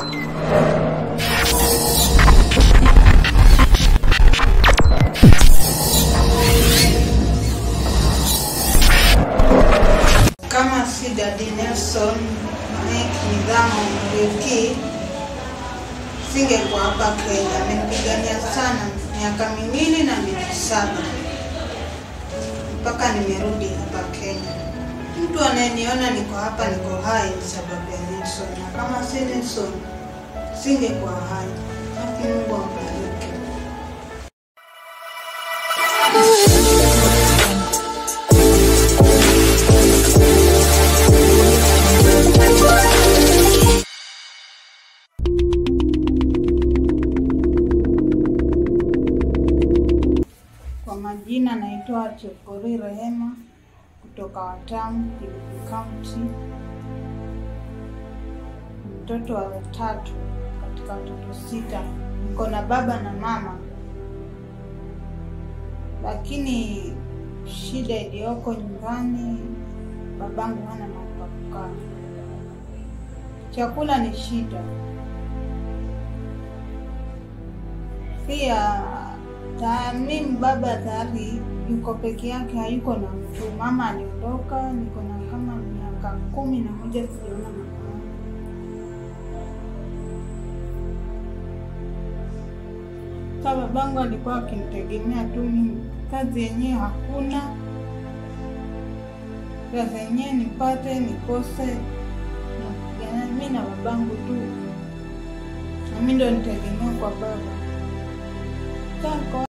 Kama si Dadi Nelson Mek Nidhamu Muriuki, singekuwa hapa Kenya. Amenipigania sana miaka miwili na miezi saba mpaka nimerudi hapa Kenya. Mtu anayeniona niko hapa, niko hai ni sababu ya Nelson, na kama si Nelson singekuwa hai. Haki Mungu ambariki. Kwa majina naitwa Chepkori Rehema kutoka Watamu, Kilifi County. Mtoto wa tatu katika watoto sita. Niko na baba na mama, lakini shida iliyoko nyumbani, babangu hana mahali pa kukaa. Chakula ni shida, pia ta- mimi baba tayari yuko peke yake, hayuko na mtu. Mama aliondoka, niko na kama miaka kumi na moja sijaona mama yangu. Sa babangu alikuwa akinitegemea tu mimi, kazi yenyewe hakuna, pesa yenyewe nipate nikose, napigana mi na babangu tu, na mi ndo nitegemea kwa baba. Sasa